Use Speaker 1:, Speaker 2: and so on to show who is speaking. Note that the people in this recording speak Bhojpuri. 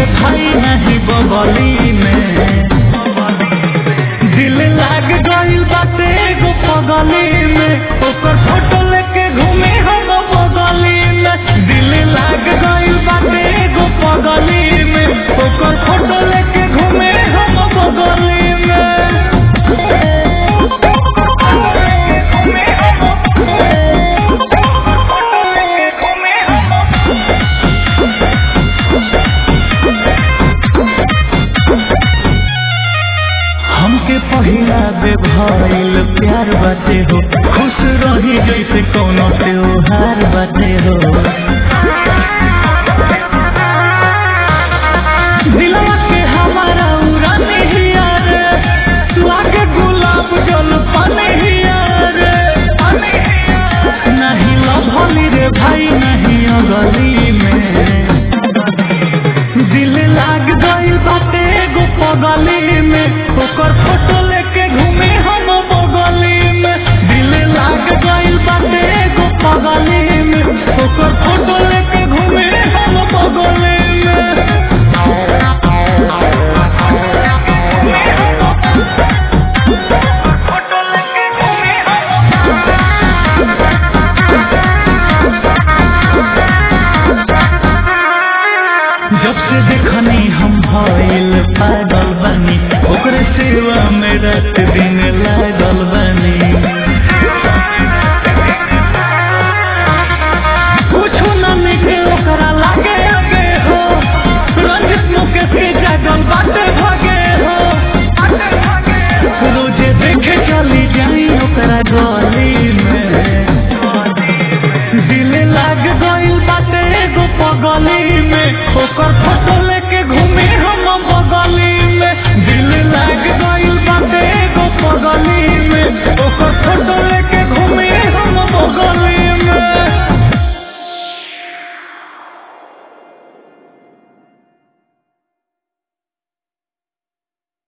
Speaker 1: रे भाई नहीं बगली में दिल लाग गइल बाटे एगो पगली में ओकर फोटो लेके घूमे हम बगली में दिल लाग गइल बाटे एगो पगली में ओकर फोटो लेके घूमे हम बगली में हमके पहिला बेभइल प्यार बाटे हो खुश रही जैसे कोनो त्योहार बाटे हो दिलवा के हमारा उड़ाने हिया रे लागे गुलाब जल पाने हिया रे नहीं लभली रे भाई नहीं अगली में दिल लाग गइल बाटे एगो पगली में ओकर फोटो लेके घूमे हम बगली में दिल लाग गइल बाटे एगो पगली में ओकर फोटो लेके घूमे हम बगली में जब से देखनी हम भइल पागल बनी ओकरे सेवा में रात दिन लागल बनी